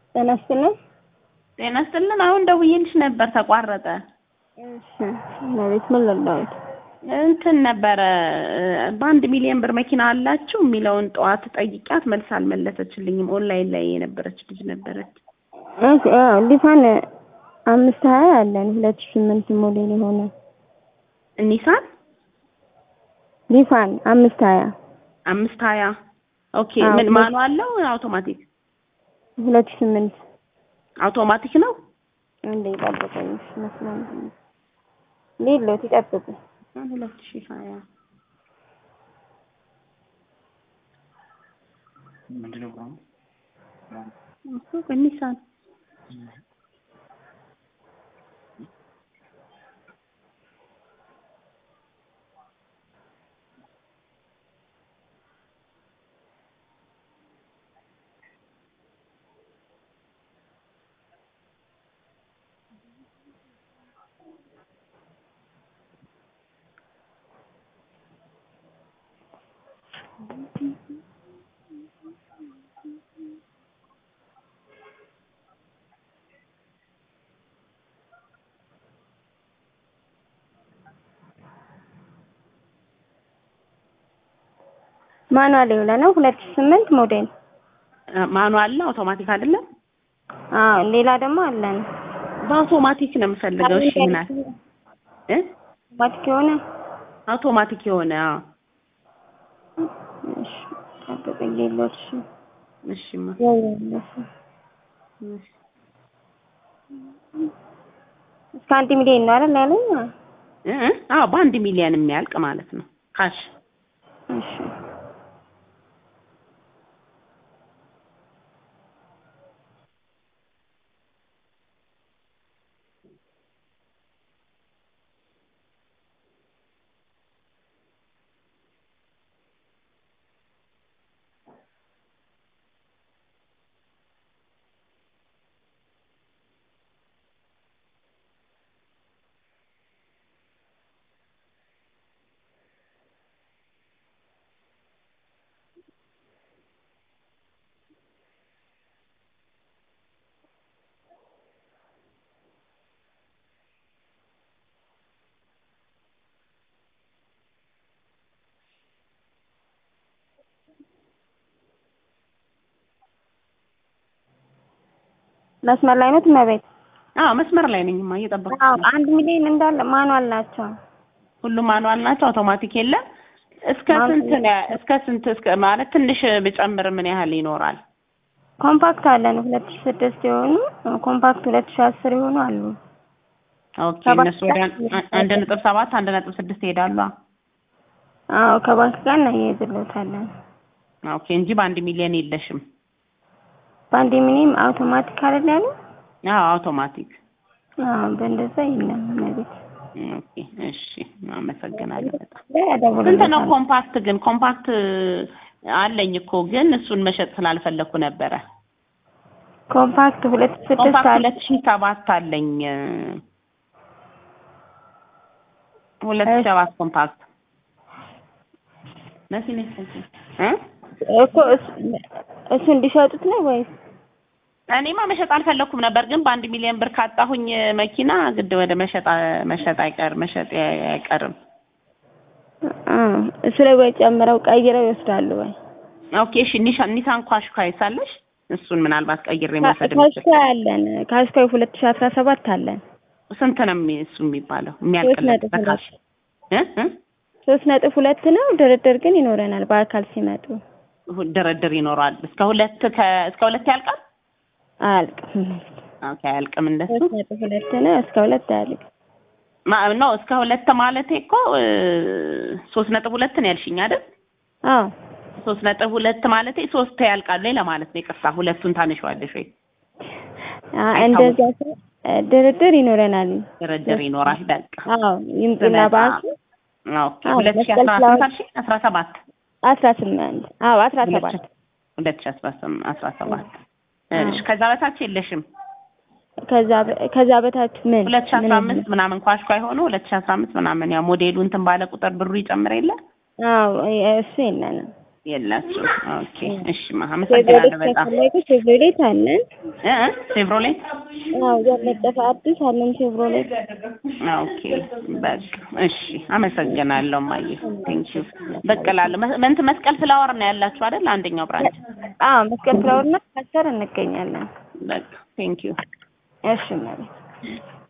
ጤና ይስጥልን። ጤና ይስጥልን። አሁን ደውዬልሽ ነበር ተቋረጠ። እሺ እመቤት ምን ልርዳዎት? እንትን ነበረ በአንድ ሚሊዮን ብር መኪና አላችሁ የሚለውን ጠዋት ጠይቂያት መልስ አልመለሰችልኝም። ኦንላይን ላይ የነበረች ልጅ ነበረች። እሺ አዎ ሊፋን አምስት ሀያ አለን ሁለት ሺህ ስምንት ሞዴል የሆነ ኒሳን ሊፋን አምስት ሀያ አምስት ሀያ ኦኬ። አዎ፣ ምን ሁለት- ማኑዋል ነው አውቶማቲክ? ሁለት ሺህ ስምንት አውቶማቲክ ነው። እንደ ይጠብቀኝ መስሎኝ ሌሎት ይጠብቁ ሁለት ሺህ ሀያ እሱ ኒሳን ማኑዋል የሆነ ነው ሁለት ሺህ ስምንት ሞዴል ማኑዋል ነው አውቶማቲክ አይደለም። አዎ ሌላ ደግሞ አለን በአውቶማቲክ ነው የምፈልገው። እሺ ይሆናል እ አውቶማቲክ የሆነ አውቶማቲክ የሆነ አዎ። እሺ ጠብቀኝ ሌሎት እሺ እሺማ ያያለሽ እሺ። እስከ አንድ ሚሊዮን ነው አይደል ያለኝ እ እ አዎ በአንድ ሚሊዮን የሚያልቅ ማለት ነው ካሽ እሺ መስመር ላይ ነው እመቤት አዎ መስመር ላይ ነኝማ እየጠበኩት አዎ ነው። አንድ ሚሊዮን እንዳለ ማኑዋል ናቸው ሁሉም ማኑዋል ናቸው። አውቶማቲክ የለም። እስከ ማኑዋል ስንት ነው? እስከ ስንት እስከ ማለት ትንሽ ብጨምር ምን ያህል ይኖራል? ኮምፓክት አለን ሁለት ሺህ ስድስት የሆኑ ኮምፓክት ሁለት ሺህ አስር የሆኑ አሉ ኦኬ ሰባት እነሱ ወደ አን- አንድ ነጥብ ሰባት አንድ ነጥብ ስድስት ይሄዳሉ። አዎ ከባንክ ጋር እናያይዝልዎታለን ኦኬ እንጂ በአንድ ሚሊዮን የለሽም። በአንድ ሚኒም አውቶማቲክ አይደል ያሉ አዎ አውቶማቲክ። አዎ በእንደዛ የለም እመቤት ኦኬ እሺ፣ አመሰግናለሁ በጣም። ላይ ስንት ነው ያደውልልዎታል ኮምፓክት ግን? ኮምፓክት አለኝ እኮ ግን እሱን መሸጥ ስላልፈለኩ ነበረ። ኮምፓክት ሁለት ሺህ ስድስት ኮምፓክት አለ ሁለት ሺህ ሰባት አለኝ ሁለት ሺህ እሺ። ሰባት ኮምፓክት መሲኔ እ እኮ እሱ- እሱ እንዲሸጡት ነው ወይስ እኔማ መሸጥ አልፈለኩም ነበር፣ ግን በአንድ ሚሊዮን ብር ካጣሁኝ መኪና ግድ ወደ መሸጥ መሸጥ አይቀር መሸጥ አይቀርም። አ እሱ ላይ ወይ ጨምረው ቀይረው ይወስዳሉ ወይ ኦኬ እሺ። ኒሻን ኒሳን ኳሽኳይ ሳለሽ እሱን ምናልባት ቀይሬ መውሰድ የምችል ካሽካይ አለን ካሽካይ ሁለት ሺህ አስራ ሰባት አለን ስንት ነው የሚ- እሱ የሚባለው ሶስት የሚያልቅለት ነጥብ በካሽ ሁለት እ እ ሶስት ነጥብ ሁለት ነው ድርድር ግን ይኖረናል በአካል ሲመጡ ሁ- ድርድር ይኖረዋል። እስከ ሁለት ከ እስከ ሁለት ያልቃል። አያልቅም ኦኬ አያልቅም እንደሱ ሶስት ነጥብ ሁለት ነው እስከ ሁለት አያልቅም ማ ነው እስከ ሁለት ማለቴ እኮ እ ሶስት ነጥብ ሁለት ነው ያልሽኝ አይደል? አዎ ሶስት ነጥብ ሁለት ማለቴ ሶስት ያልቃል ወይ ለማለት ነው። ይቅርታ ሁለቱን ታነሺዋለሽ ወይ? አ እንደዛ ሲሆን ድርድር ይኖረናል ድርድር ይኖራል። በቃ አዎ ይምጡና ስመጣ- ባንኩ ኦኬ አዎ፣ ሁለት ሺህ መስቀል አስራ ፍላወር- ስንት አልሽኝ? አስራ ሰባት አስራ ስምንት አዎ አስራ ሰባት ሁለት ሺህ አስራ ስምንት አስራ ሰባት እሺ ከዛ በታች የለሽም? ከዛ በ- ከዛ በታች ምን ሁለት ሺህ አስራ ምን አምስት ምናምን ኳሽኳ የሆኑ ሁለት ሺህ አስራ አምስት ምናምን ያው ሞዴሉ እንትን ባለ ቁጥር ብሩ ይጨምር የለ አዎ እሱ የለንም የላችሁ። ኦኬ እሺ፣ ማ አመሰግናለሁ ቼቭሮሌት በጣም ከፈለጉ ቼቭሮሌት አለን። እ እ ቼቭሮሌት አዎ ያለጠፈ አዲስ አለን ቼቭሮሌት። ኦኬ በቃ እሺ፣ አመሰግናለሁ ማየ ቴንክ ዩ። ብቅ እላለሁ። መ- እንትን መስቀል ፍላወር ነው ያላችሁ አይደል? አንደኛው ብራንች። አዎ መስቀል ፍላወርና ካሰር እንገኛለን። በቃ ቴንክ ዩ። እሺ ማለት